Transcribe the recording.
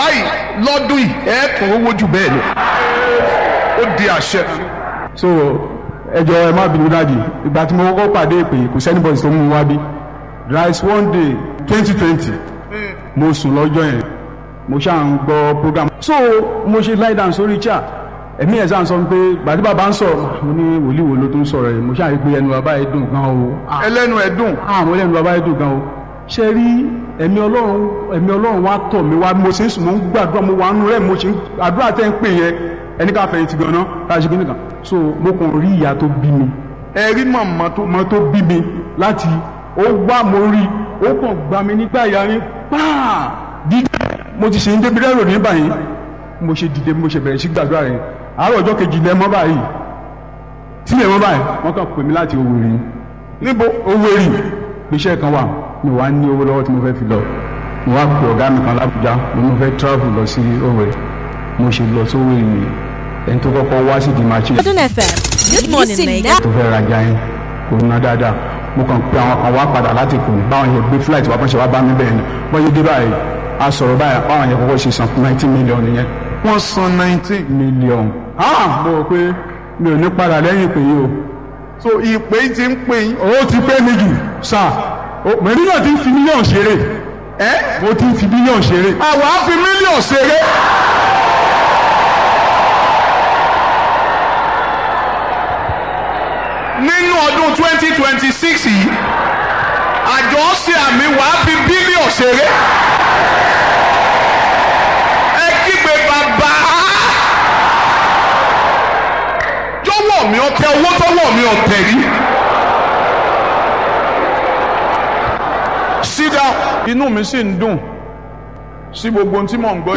báyìí lọ́dún yìí ẹ̀ tún owó jù bẹ́ẹ̀ lọ ó di àṣẹ. so ẹjọ ẹ má bínú dáàdì ìgbà tí mo kọ́kọ́ pàdé ìpè kò sẹ́ni bọ́ọ̀sì tó mú mi wá bí rice one day twenty twenty mo sùn lọ́jọ́ yẹn mo ṣáà ń gbọ́ program so mo ṣe lie down sórí chair ẹ̀mí ẹ̀ sáà sọ pé gbàdí bàbá ń sọ̀rọ̀ mo ní wòlíì wo ló tó ń sọ̀rọ̀ yìí mo ṣáà rí pé ẹnu bàbá yìí dùn gan o Ah, ẹlẹ́nu ẹ̀ dùn àwọn ẹlẹ́nu bàbá yìí dùn gan o ṣe rí ẹ̀mí ọlọ́run ẹ̀mí ọlọ́run wá tọ̀ mí wá mo ṣe ń sùn mo ń gbàdúrà mo wà nù rẹ̀ mo ṣe ń àdúrà tẹ́ ń pè yẹn ẹni ká fẹ̀yìntì gan náà ká ṣe kíní kan so mo kàn rí ìyá tó bí mi ẹ rí màmá tó ọmọ tó bí mi láti ó wá mo rí ó kàn gbà mí nígbà ìyá ni pàà dídé mo ti ṣe ń débi rẹ́rò ní báyìí mo ṣe dìde mo ṣe bẹ̀rẹ̀ sí gbàdúrà yẹn àárọ̀ ọjọ́ kejì lẹ́mọ́ báyìí tí lẹ́mọ́ báyìí wọ́n kàn pè mí láti Owerri níbo Owerri iṣẹ́ kan wà mi wá ní owó lọ́wọ́ tí mo fẹ́ fi lọ mo wá pe ọ̀gá mi kan l'Ábùjá mo ní mo fẹ́ travel lọ sí Owerri mo ṣe lọ sí Owerri ni ẹni tó kọ́kọ́ wá sí di machine Modern FM. Good morning, Lagos. tó fẹ́ rajà yẹn kò ná dáadáa mo kàn pe àwọn kan wá padà láti kù báwọn yẹn gbé flight wá pọ́nṣẹ́ wá bá mi bẹ́ẹ̀ ni wọ́n yé dé báyìí a sọ̀rọ̀ báyìí báwọn yẹn kọ́kọ́ ṣe san ninety million yẹn wọ́n san nineteen million ah mo rò pé mi ò ní padà lẹ́yìn pé yìí o so ìpè yìí ti ń pè yín owó ti pé mi jù sáà mẹ́rin náà ti ń fi mílíọ̀nù ṣeré ẹ́ mo ti ń fi mílíọ̀nù ṣeré àwọn á fi mílíọ̀nù ṣeré. nínú ọdún twenty twenty six yìí àjọ ṣe àmì wàá fi bílíọ̀nù ṣeré. ẹ kígbe bàbá jọ̀wọ́ mi ọtẹ owó tọwọ́ mi ọtẹ rí. sit down inú mi sì ń dùn sí gbogbo ohun tí mò ń gbọ́